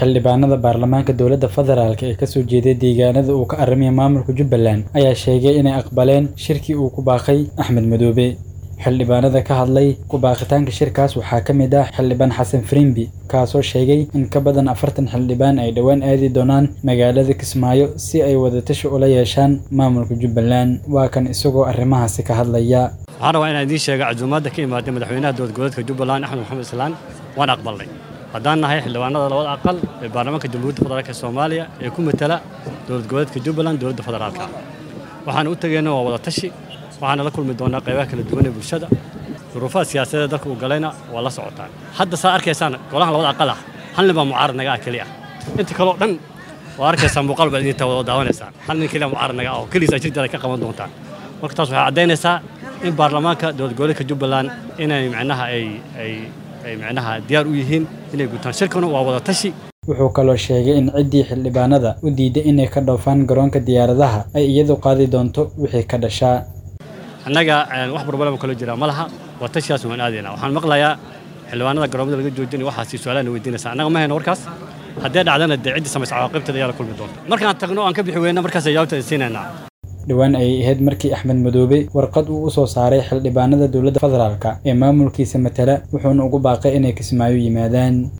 xildhibaanada baarlamaanka dowladda federaalk ee kasoo jeeday deegaanada uu ka aramiya maamulka jubbaland ayaa sheegay inay aqbaleen shirkii uu ku baaqay axmed madoobe xildhibaanada ka hadlay ku baaqitaanka shirkaas waxaa ka mid ah xildhibaan xasan firimbi kaasoo sheegay in ka badan afartan xildhibaan ay dhowaan aadi doonaan magaalada kismaayo si ay wadatashi ula yeeshaan maamulka jubbaland waa kan isagoo arrimahaasi ka hadlaya waxaan rabaa inaan idiin sheega casuumaadda ka imaaday madaxweynaha dowlad goboleedka jubbaland axmed maxamed islaan waan aqbalnay haddaan nahay xildhibaanada labada aqal ee baarlamaanka jamhuuriyadda federaalk ee soomaaliya ee ku matala dowlad goboleedka jubbaland dowladda federaalka waxaan u tegeyna waa wadatashi waxaana la kulmi doonaa qaybaha kala duwan ee bulshada duruufaha siyaasadeed dalka uu galayna waa la socotaan hadda saa arkaysaan golahan labada aqal ah hal nin baa mucaarad naga ah keliya inta kaleo dhan waa arkaysaa muuqaal baad idinta wada daawanaysaan hal nin keliya mucaarad naga ah oo keliisa jirteeda ka qaban doontaan marka taas waxay caddaynaysaa in baarlamaanka dowlad goboleedka jubbaland inay micnaha ay ay ay micnaha diyaar u yihiin inay gutaan shirkanu waa wada tashi wuxuu kaloo sheegay in ciddii xildhibaanada u diiday inay ka dhoofaan garoonka diyaaradaha ay iyadu qaadi doonto wixii ka dhashaa annaga wax barbalama kaloo jira ma laha waa tashiyaas waan aadayna waxaan maqlayaa xildhibaanada garoomada laga joojinay waxaasi su-aalaha na weydiinaysa annaga ma hayno warkaas haddee dhacdana dee ciddii samaysa cawaaqibteeda ayaa la kulmi doonta markaan tagno aan ka bixi weyna markaas jawaabta siinaynaa dhowaan ayay ahayd markii axmed madoobe warqad uu u soo saaray xildhibaanada dowladda federaalk ee maamulkiisa matala wuxuuna ugu baaqay inay kismaayo yimaadaan